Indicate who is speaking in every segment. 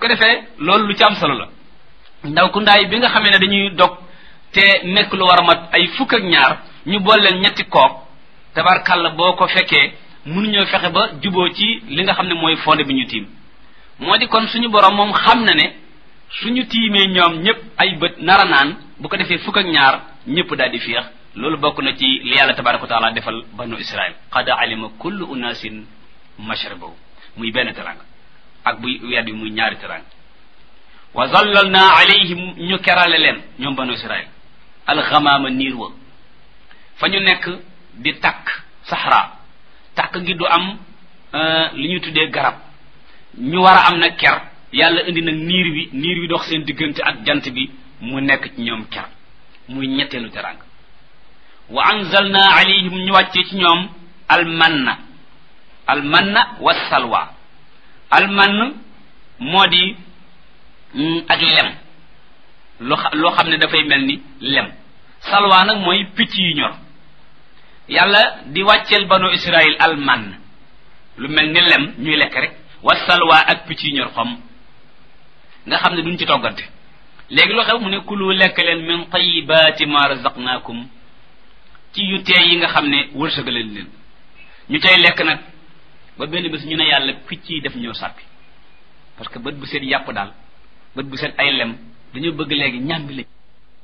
Speaker 1: ko defee loolu lu ci am solo la ndaw ku ndaay bi nga xamee ne dañuy dog te nekk lu war a mat ay fukk ak ñaar ñu boole leen ñetti kook tabarkàlla boo ko fekkee mënuñoo fexe ba juboo ci li nga xam ne mooy fonde bi ñu tiim moo di kon suñu borom moom xam na ne suñu tiimee ñoom ñëpp ay bët nara naan bu ko defee fukk ak ñaar ñëpp daal di féex loolu bokk na ci li yàlla tabaraka wa taala defal banu israil qad alima kullu unasin mashrabahu muy benn teranga ak buy weer bi muy ñaari teranga wa zallalna alayhim ñu kerale leen ñoom banu israil alxamaama niir wa fa ñu nekk di takk saxra takk gi du am li ñuy tuddee garab ñu war a am nag ker yàlla indi nag niir wi niir wi dox seen diggante ak jant bi mu nekk ci ñoom ker muy ñetteelu teranga wa anzalna alayhim ñu wàccee ci ñoom almanna almanna wa salwa almann moo di ak lem lu loo xam ne dafay mel ni lem salwa nag mooy picc yu ñor yàlla di wàcceel banu israil almann lu mel ni lem ñuy lekk rek wa salwa ak picc yu ñor xom nga xam ne duñ ci toggante léegi loo xew mu ne kulu lekk leen min tayibaati ma razaqnaakum ci yu teey yi nga xam ne wërsëgaleen leen ñu cay lekk nag ba benn bés ñu ne yàlla picc yi def ñoo sàppi parce que bët bu seet yàpp daal bët bu seet ay lem dañoo bëgg léegi ñàmbi lañ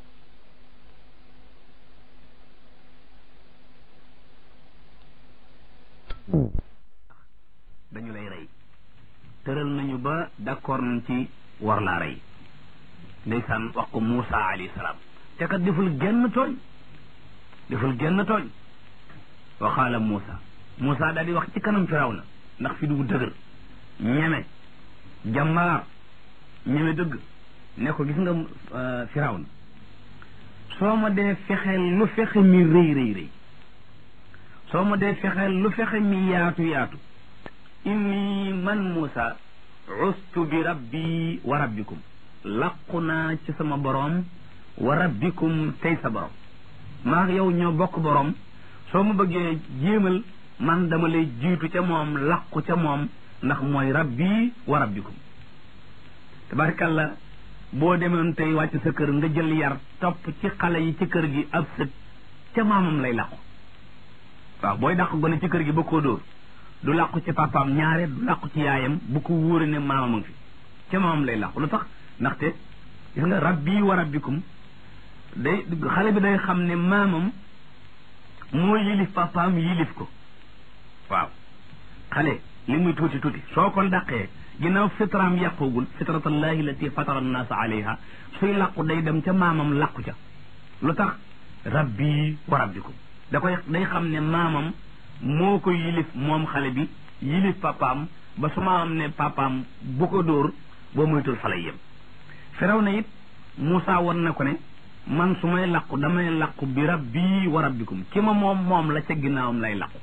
Speaker 2: dañu lay rey tëral nañu ba d'accord nañ ci war laa rey ndeysaan wax ko Muusa alayhi salaam te kat deful genn tooñ deful genn tooñ wa qaala Muusa Muusa daal di wax ci kanam Firawna ndax fi du dëgër ñeme jàmbaar ñeme dëgg ne ko gis nga Firawna soo ma dee fexeel lu fexe mi rëy rëy rëy soo ma dee fexeel lu fexe mi yaatu yaatu inni man Muusa ustu bi rabbi wa rabbikum laqu naa ci sama boroom wa rabbikum tey sa boroom maa yow ñoo bokk boroom soo ma bëggee jéemal man dama lay jiitu ca moom laqu ca moom ndax mooy rabbi wa rabbikum tabarkalla boo demoon tey wàcc sa kër nga jël yar topp ci xale yi ci kër gi ab sët ca maamam lay laqu waaw booy dàq gone ci kër gi ba koo dóor du làqu ci papaam ñaare du làqu ci yaayam bu ko wóore ne maamam a ngi fi ca maamam lay làqu lu tax ndaxte gis nga rabbi wa rabbikum day xale bi day xam ne maamam moo yilif papaam yilif ko waaw xale li muy tuuti tuuti soo ko dàqee ginnaaw fitraam yàqugul fitratallahi lati fatara annaasa alayha suy làqu day dem ca maamam làqu ca lu tax rabbi wa rabbikum da koy day xam ne maamam moo ko yilif moom xale bi yilif papaam ba su maamam ne papaam bu ko dóor boo moytul fa lay yem firaw na it Moussa won na ko ne man su may làqu damay làqu bi rabbi wa rabbikum ki ma moom moom la ca ginnaawam lay làqu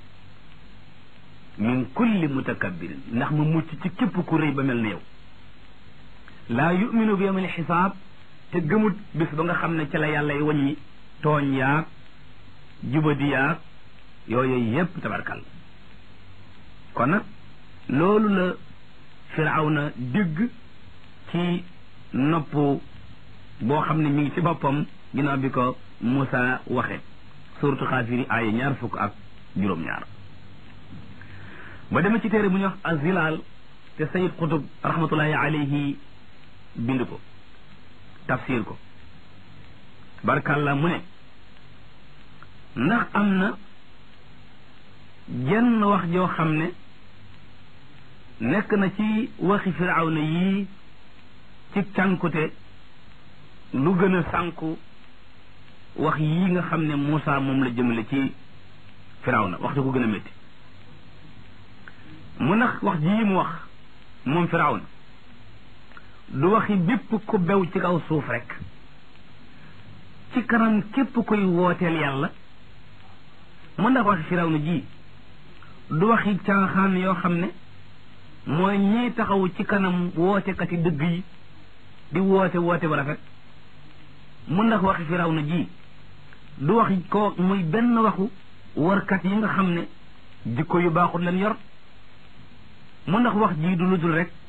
Speaker 2: min kulli mutakabbirin ndax ma mucc ci képp ku rëy ba mel ne yow laa yuminu bi yawmil xisaab te gëmut bis ba nga xam ne ci la yàlla y waññi tooñ yaag jubadi yaag yooyu yépp tabarkal kon nag loolu la firawna dégg ci nopp boo xam ne mi ngi ci boppam ginnaaw bi ko Moussa waxe suratu xaafiri aaya ñaar fukk ak juróom-ñaar ba demee ci téere bu ñuy wax azilaal te sayid xutub rahmatullahi alayhi bind ko tafsir ko barkalla mu ne ndax am na jenn wax joo xam ne nekk na ci waxi firawna yii ci cànkute lu gën a sànku wax yii nga xam ne Moussa moom la jëmale ci firawna wax di ko gën a métti mu nax wax jii mu wax moom firawna du waxi bépp ku bew ci kaw suuf rek ci kanam képp koy wooteel yàlla mu ndax waxi firawna ji du waxi caaxaan yoo xam ne mooy ñiy taxaw ci kanam wootekati dëgg yi di woote woote ba rafet mu ndax waxi firawna ji du waxi ko muy benn waxu warkat yi nga xam ne jikko yu baaxul leen yor mu ndax wax ji du lu dul rek